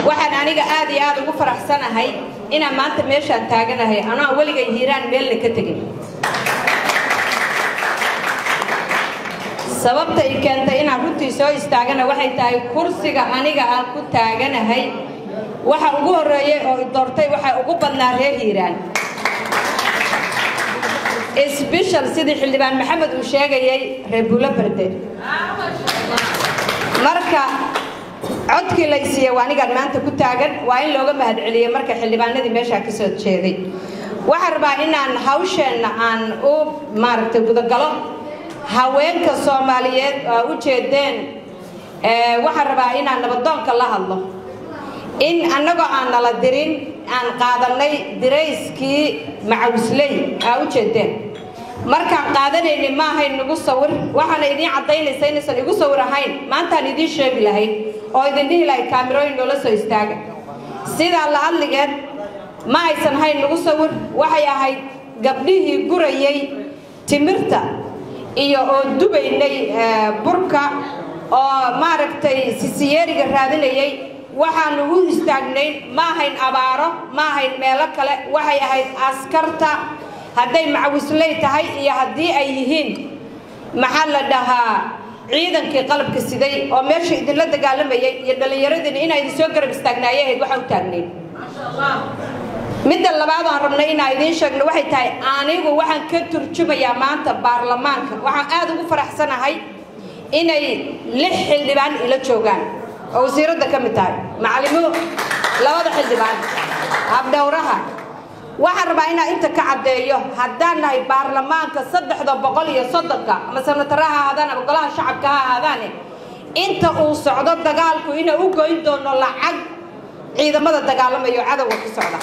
waxaan aniga aad iyo aad ugu faraxsanahay inaan maanta meeshaan taaganahay anoo weligay hiiraan meelna ka tegin sababta i keentay inaan runtii soo istaagana waxay tahay kursiga aniga aan ku taaganahay waxa ugu horreeyey oo i doortay waxaa ugu badnaa reer hiiraan sbeshal sidii xildhibaan maxamed uu sheegayay reer buulo berde marka codkii la isiiye waa anigaan maanta ku taagan waa in looga mahadceliyey marka xildhibaanadii meeshaa ka soo jeeday waxaan rabaa inaan hawsheenna aan u maaragtay gudagalo haweenka soomaaliyeed oo u jeedeen waxaan rabaa inaan nabadoonka la hadlo in annagoo aan nala dirin aan qaadanay dirayskii macawisley aa u jeedeen markaan qaadanayni ma ahayn nagu sawir waxaana idiin caddaynaysa inaysan igu sawir ahayn maantaan idiin sheegi lahayd oo idin dhihi lahayd kaamirooyin noola soo istaaga sidaa la hadligeed ma aysan hayn nagu sawir waxay ahayd gabdhihii gurayay timirta iyo oo dubaynay burka oo maaragtay sisiyeeriga raadinayay waxaanu u istaagnayn ma ahayn abaaro ma ahayn meelo kale waxay ahayd askarta hadday macawisley tahay iyo haddii ay yihiin maxaa la dhahaa ciidankii qalabka siday oo meesha idinla dagaalamayay iyo dhallinyaradiina inaa idin soo garab istaagnaayay ahayd waxaa u taagnayn midda labaad aan rabnay inaa idiin sheegno waxay tahay anigu waxaan ka turjumayaa maanta baarlamaanka waxaan aad ugu faraxsanahay inay lix xildhibaan ila joogaan oo wasiiradda ka mid tahay macalimo labada xildhibaan habdhowraha waxaan rabaa inaa inta ka caddeeyo haddaan nahay baarlamaanka saddexda boqol iyo soddonka ama sanatara ha ahaadaan ama golaha shacabka ha ahaadaane inta uu socdo dagaalku inaan u goyn doono lacag ciidamada dagaalamayo cadowga ku socda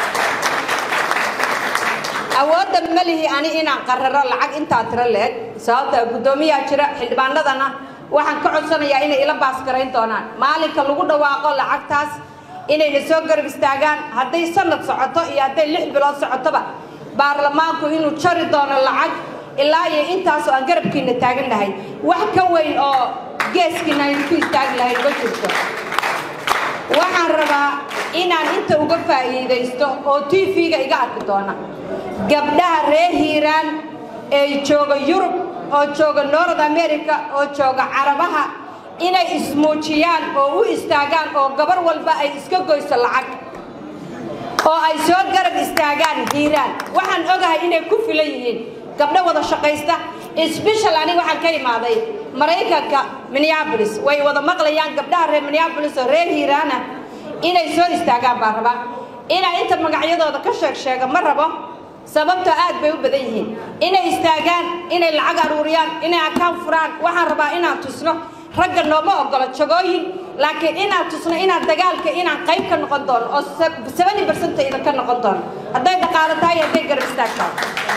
awoodda ma lihi ani inaan qararo lacag intaa tiro leeg sababta guddoomiyaa jira xildhibaanadana waxaan ka codsanayaa inay ila baasgarayn doonaan maalinka lagu dhawaaqo lacagtaas inayna soo garab istaagaan hadday sanad socoto iyo hadday lix bilood socotoba baarlamaanku inuu jari doono lacag ilaa iyo intaasoo aan garabkiina taagan lahay wax ka weyn oo geeskiina aynu ku istaagi lahayn ma jirto waxaan rabaa inaan inta uga faa'iidaysto oo t v-ga iga arki doona gabdhaha reer hiiraan ee jooga yurub oo jooga north america oo jooga carabaha inay ismuujiyaan oo u istaagaan oo gabar walba ay iska goyso lacag oo ay soo garab istaagaan hiiraan waxaan ogahay inay ku filan yihiin gabdho wada shaqaysta sbeshal aniga waxaan ka imaaday maraykanka minneabolis way wada maqlayaan gabdhaha reer minneabolis oo reer hiiraana inay soo istaagaan baan rabaa inaa inta magacyadooda ka sheeg sheega ma rabo sababtoo aad bay u badan yihiin inay istaagaan inay lacag aruuriyaan inay akaan furaan waxaan rabaa inaan tusno ragga nooma ogolo jagooyin laakiin inaan tusno inaan dagaalka inaan qayb ka noqon doono oo sabani barsanta idinka noqon doono hadday dhaqaalo tahay hadday garab istaag tahay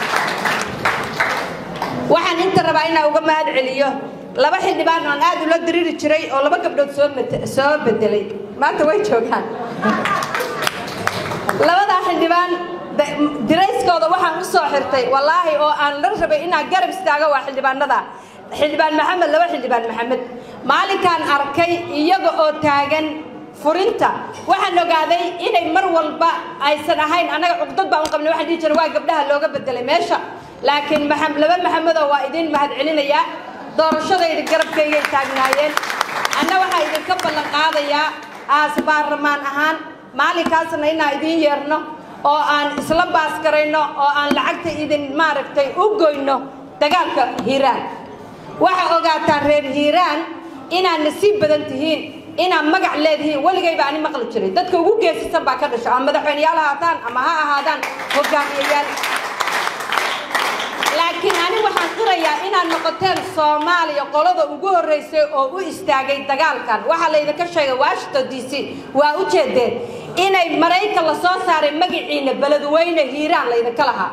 waxaan inta rabaa inaan uga mahad celiyo laba xildhibaan aan aad ula diriri jiray oo laba gabdhood soo soo bedelay maanta way joogaan labadaa xildhibaan dirayskooda waxaan u soo xirtay wallaahi oo aan la rabay inaan garab istaago waa xildhibaanada xildhibaan maxamed laba xildhibaan maxamed maalinkaan arkay iyaga oo taagan furinta waxaan ogaaday inay mar walba aysan ahayn annaga cuqdad baan u qabnay waxaan dhihi jiray waa gabdhaha looga bedelay meesha laakiin laba maxamedoo waa idin mahad celinayaa doorashadayda garabkaygay taagnaayeen anna waxaa idinka ballan qaadayaa aas baarlamaan ahaan maalinkaasna inaan idiin yeerno oo aan isla baasgarayno oo aan lacagta idin maaragtay u goyno dagaalka hiiraan waxaa ogaataan reer hiiraan inaad nasiib badan tihiin inaad magac leedihiin weligayba ani maqli jiray dadka ugu geesisan baa ka dhasha ama madaxweyneyaal ahaataan ama ha ahaadaan hogaamiyayaal laakiin ani waxaan qirayaa inaad noqoteen soomaaliya qolada ugu horreysay oo u istaagay dagaalkan waxaa laydinka sheegay washington d c waa u jeedeen inay maraykan la soo saaray magaciina beledweyne hiiraan laydinka lahaa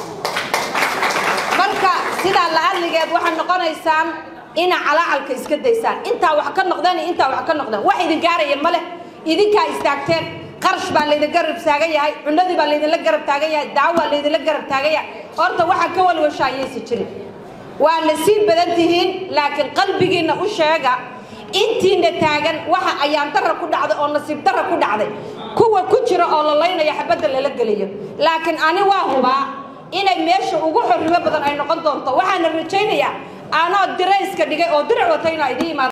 marka sidaa la-adligeed waxaad noqonaysaan inaa calaacalka iska daysaan intaa wax ka noqdeen iyo intaa wax ka noqdeen wax idin gaaraya ma leh idinkaa istaagteen qarash baa laydin garab taagan yahay cunadii baa laydinla garab taagan yahay daawo baa laydinla garab taagan yahay horta waxaa ka walwasha ayaysa jirin waa nasiib badan tihiin laakiin qalbigiinna u sheega intiina taagan waxa ayaan dara ku dhacday oo nasiib dara ku dhacday kuwa ku jira oo la laynaya xabadda lala geliyo laakiin ani waa hubaa inay meesha ugu xorrimo badan ay noqon doonto waxaana rajaynayaa anoo dirayska dhigay oo dirac wata inaa idiin imaado